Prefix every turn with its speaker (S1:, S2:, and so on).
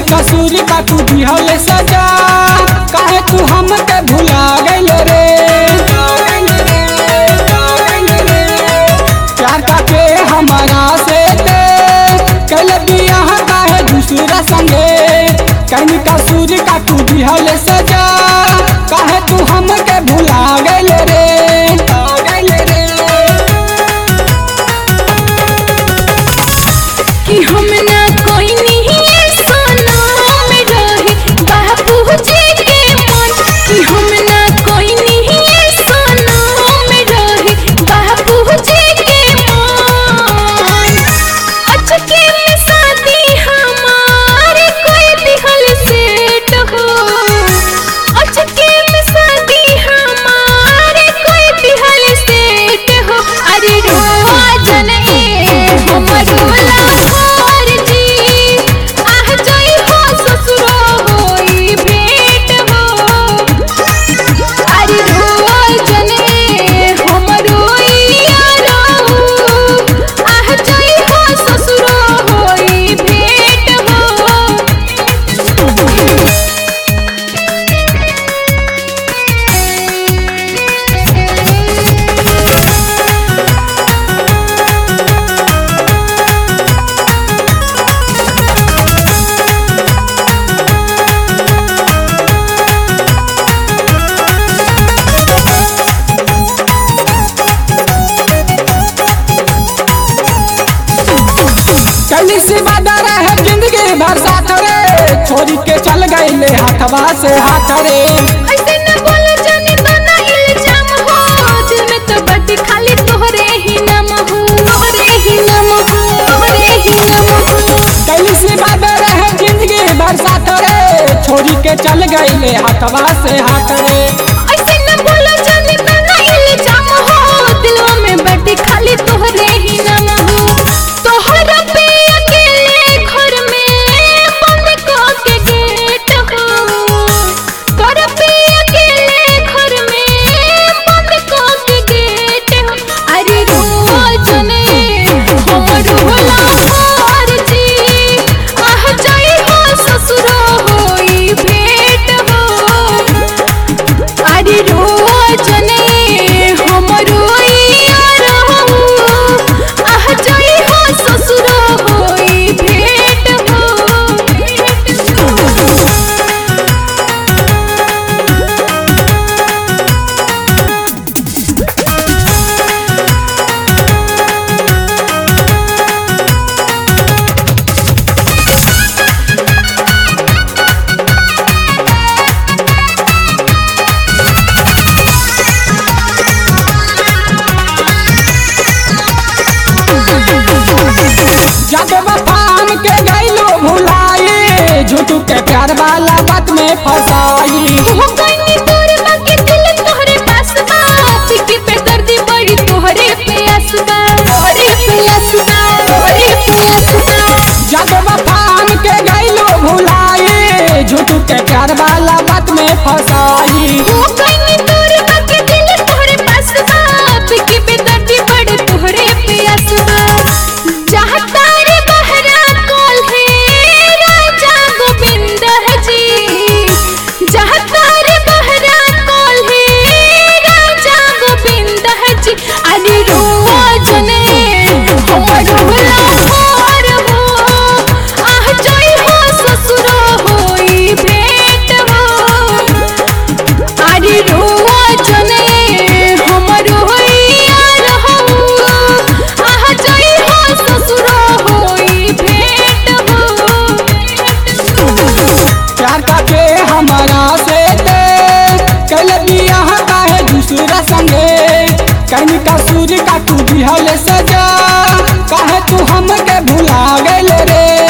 S1: कसूरी का तू दिहल सजा काहे तू हमके भुला गइल रे प्यार का के हमारा से ते कल बियाह काहे दूसरा संगे कहीं कसूरी का तू दिहल सजा काहे तू हमके भुला गइल रे गइल रे
S2: कि हम ना कोई नहीं सोना में रहे बाबूजी के मन कि हम ना कोई नहीं सोना में रहे बाबूजी के मन अचके में शादी हमारे कोई दिहल सेट हो अचके में शादी हमारे कोई दिहल सेट हो अरे रोजन ए हमरो लाहौर जी आह जाई हो ससुरो होई भेंट हो अरे रोजन ए हमरो यारो आह जाई हो ससुरो होई भेंट हो
S1: कली सी बाधा रहे जिंदगी भर साथ रे छोरी के चल गई ले हाथवा से हाथ रे
S2: ऐसे न बोलो जाने तो ना इल्जाम हो दिल में तो बदी खाली तोहरे ही नाम हो तोहरे ही नाम हो तोहरे ही नाम हो
S1: कली सी बाधा रहे जिंदगी भर साथ रे छोरी के चल गई ले हाथवा से हाथ रे
S2: ऐसे न बोलो जाने तो ना इल्जाम हो दिलों में बदी खाली तोहरे ही नाम हो तोहरा पे अकेले घर में बंद को के गेट हो तोहरा पे अकेले घर में बंद को के गेट हो अरे रोजने हमरो लाहौर जी आह जाई हो ससुरो होई भेंट हो अरे रोजने हमरो यार हो आह जाई हो ससुरो होई भेंट हो
S1: जब वफान के गईलो भुलाई झूठू के प्यार वाला बात में फसाई
S2: हो गईनी तोर बाकी दिल तोहरे पास बा पिकी पे दर्दी बड़ी तोहरे पे असबा तोहरे पे असबा तोहरे पे असबा
S1: जब वफान के गईलो भुलाई झूठू के प्यार वाला बात में फसाई
S2: हो गईनी तोर बाकी दिल तोहरे पास बा पिकी पे दर्दी बड़ी तोहरे पे असबा चाहता रे बहरा कॉल है राजा गोविंद जी चाहता रे बहरा कॉल है राजा गोविंद जी अरे रोजने हमरो लाहौर हो आह जाई हो ससुरो होई भेंट हो अरे रोजने हमरो यार हो आह जाई हो ससुरो होई भेंट हो
S1: प्यार का के हमारा से ते कल बियाह काहे दूसरा संगे कहीं कसूर का तू दिहल सजा काहे तू हमके भुला गइल रे